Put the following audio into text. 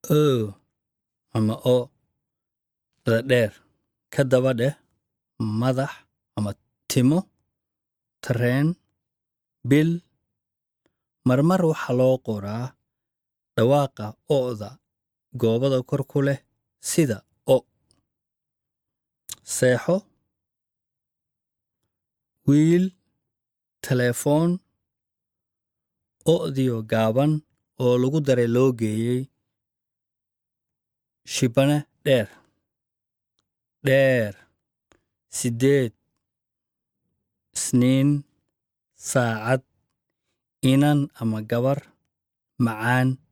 o ama o da dheer ka daba dheh madax ama timo tareen bil marmar waxaa loo qoraa dhawaaqa o'da goobada kor ku leh sida o seexo wiil telefoon o'diyo gaaban oo lagu daray loo geeyey shibane dheer dheer siddeed isniin saacad inan ama gabar macaan